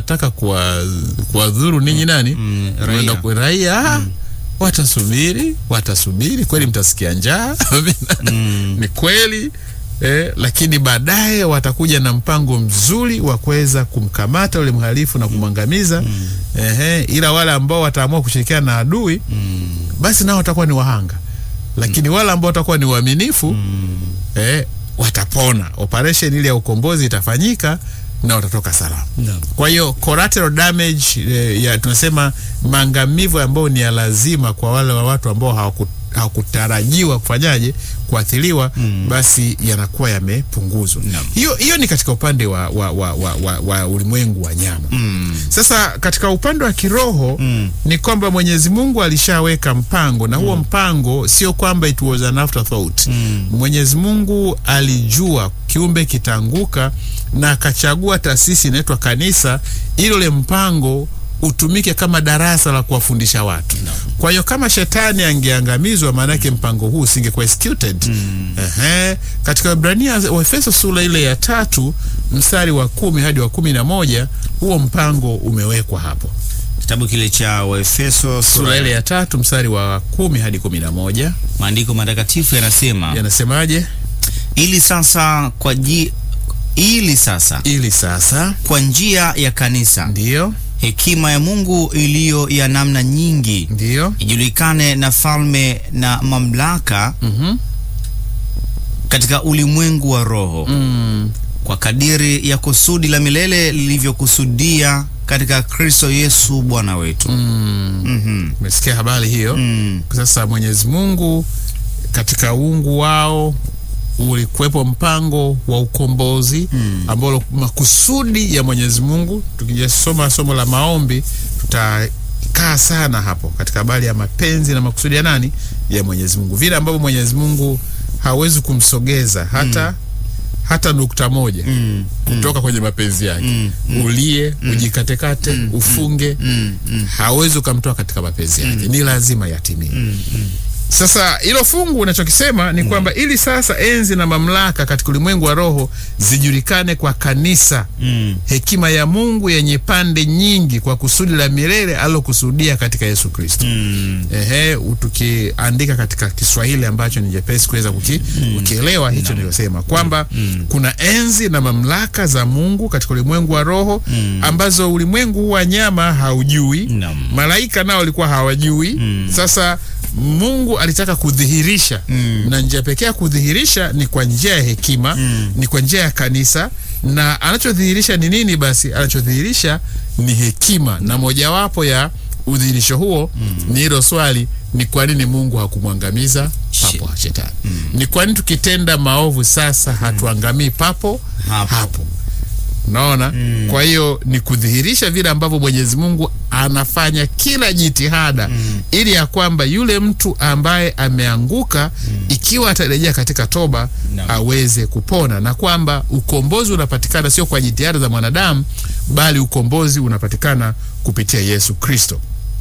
mnataka kuwa- kuwadhuru ninyi nani Mm, raia. Mnaenda ku- raia watasubiri watasubiri kweli mtasikia njaa Mm. ni kweli eh, lakini baadaye watakuja na mpango mzuri wa kuweza kumkamata yule mhalifu na kumwangamiza ehe, ila wale ambao wataamua kushirikiana na adui Mm. basi nao watakuwa ni wahanga lakini wale ambao watakuwa ni waaminifu Mm. eh, watapona operation ile ya ukombozi itafanyika na watatoka salama Naam. kwa hiyo collateral damage eh, ya tunasema maangamivu ambayo ni ya lazima kwa wale wa watu ambao hawaku- hawakutarajiwa kufanyaje kuathiriwa Mm. basi yanakuwa yamepunguzwa Naam. hiyo hiyo ni katika upande wa, wa, wa, wa, wa, wa ulimwengu wa nyama Mm. sasa katika upande wa kiroho Mm. ni kwamba Mwenyezi Mungu alishaweka mpango na huo mpango sio kwamba it was an afterthought. Mm. Mwenyezi Mungu alijua kiumbe kitaanguka na akachagua taasisi inaitwa kanisa ili ule mpango utumike kama darasa la kuwafundisha watu. Kwa hiyo kama shetani angeangamizwa, maanake mpango huu usingekuwa executed. Ehe. Katika Ibrania wa Efeso sura ile ya tatu mstari wa kumi hadi wa kumi na moja huo mpango umewekwa hapo Kitabu kile cha Waefeso sura ile ya tatu mstari wa kumi hadi kumi na moja maandiko matakatifu yanasema yanasemaje? ili sasa kwa ji, ili sasa Ili sasa kwa njia ya kanisa ndiyo hekima ya Mungu iliyo ya namna nyingi ndiyo ijulikane na falme na mamlaka Mhm. katika ulimwengu wa roho mm. kwa kadiri ya kusudi la milele lilivyokusudia katika Kristo Yesu Bwana wetu. Mm. Mhm. Umesikia habari hiyo? Mm. Sasa Mwenyezi Mungu katika uungu wao ulikuwepo mpango wa ukombozi Mm. ambalo makusudi ya Mwenyezi Mungu, tukijasoma somo la maombi tutakaa sana hapo katika habari ya mapenzi na makusudi ya nani, ya Mwenyezi Mungu, vile ambavyo Mwenyezi Mungu hawezi kumsogeza hata hata nukta moja Mm. kutoka kwenye mapenzi yake Mm. ulie ujikatekate ufunge Mm. Mm. hawezi ukamtoa katika mapenzi yake ni lazima yatimie Mm. Mm. sasa hilo fungu unachokisema ni kwamba ili sasa enzi na mamlaka katika ulimwengu wa roho zijulikane kwa kanisa Mm. hekima ya mungu yenye pande nyingi kwa kusudi la milele alilokusudia katika yesu kristo Mm. ehe tukiandika katika kiswahili ambacho ni jepesi kuweza kuki, kukielewa hicho niliosema kwamba kuna enzi na mamlaka za mungu katika ulimwengu wa roho ambazo ulimwengu huu wa nyama haujui Naam. malaika nao walikuwa hawajui sasa mungu alitaka kudhihirisha Mm. na njia pekee ya kudhihirisha ni kwa njia ya hekima ni kwa njia ya kanisa na anachodhihirisha ni nini basi anachodhihirisha ni hekima na mojawapo ya udhihirisho huo ni hilo swali ni kwa nini mungu hakumwangamiza papo shetani ni kwa nini tukitenda maovu sasa hatuangamii papo Hapo. hapo naona kwa hiyo ni kudhihirisha vile ambavyo mwenyezi mungu anafanya kila jitihada ili ya kwamba yule mtu ambaye ameanguka ikiwa atarejea katika toba Naam. aweze kupona na kwamba ukombozi unapatikana sio kwa jitihada za mwanadamu bali ukombozi unapatikana kupitia yesu kristo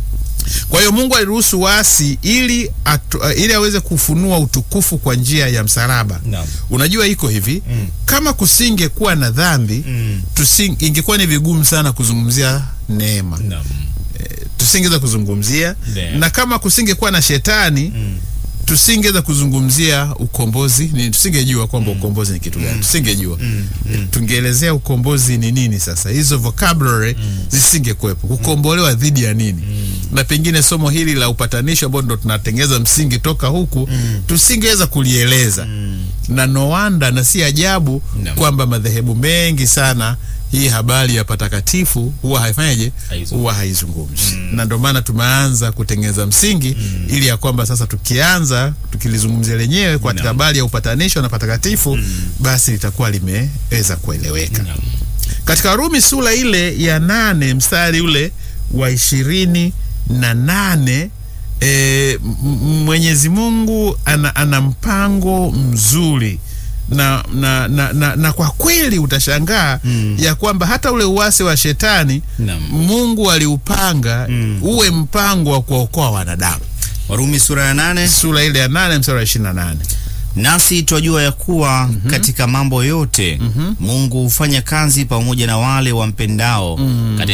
kwa hiyo mungu aliruhusu wasi ili, atu, uh, ili aweze kufunua utukufu kwa njia ya msalaba Naam. unajua iko hivi Mm. kama kusingekuwa na dhambi Mm. tusing, ingekuwa ni vigumu sana kuzungumzia neema Naam. tusingeweza kuzungumzia Ndio. na kama kusingekuwa na shetani Mm. tusingeweza kuzungumzia ukombozi ni tusingejua kwamba ukombozi ni kitu gani tusingejua tungeelezea ukombozi ni nini sasa hizo vocabulary zisingekuwepo kukombolewa dhidi ya nini na pengine somo hili la upatanisho ambao ndo tunatengeza msingi toka huku tusingeweza kulieleza na noanda na si ajabu Naam. kwamba madhehebu mengi sana hii habari ya patakatifu huwa haifanyaje Haizungumzi. huwa haizungumzi na ndio maana tumeanza kutengeneza msingi ili ya kwamba sasa tukianza tukilizungumzia lenyewe kwa katika Naam. habari ya upatanisho na patakatifu basi litakuwa limeweza kueleweka Naam. katika Warumi sura ile ya nane mstari ule wa ishirini na nane e, m- m- Mwenyezi Mungu ana, ana mpango mzuri na, na, na, na, na kwa kweli utashangaa Mm. ya kwamba hata ule uasi wa shetani Naam. Mungu aliupanga Mm. uwe mpango wa kuwaokoa wanadamu. Warumi sura ya nane Sura ile ya nane mstari wa ishirini na nane nasi twajua ya kuwa katika mambo yote Mungu hufanya kazi pamoja na wale wampendao katika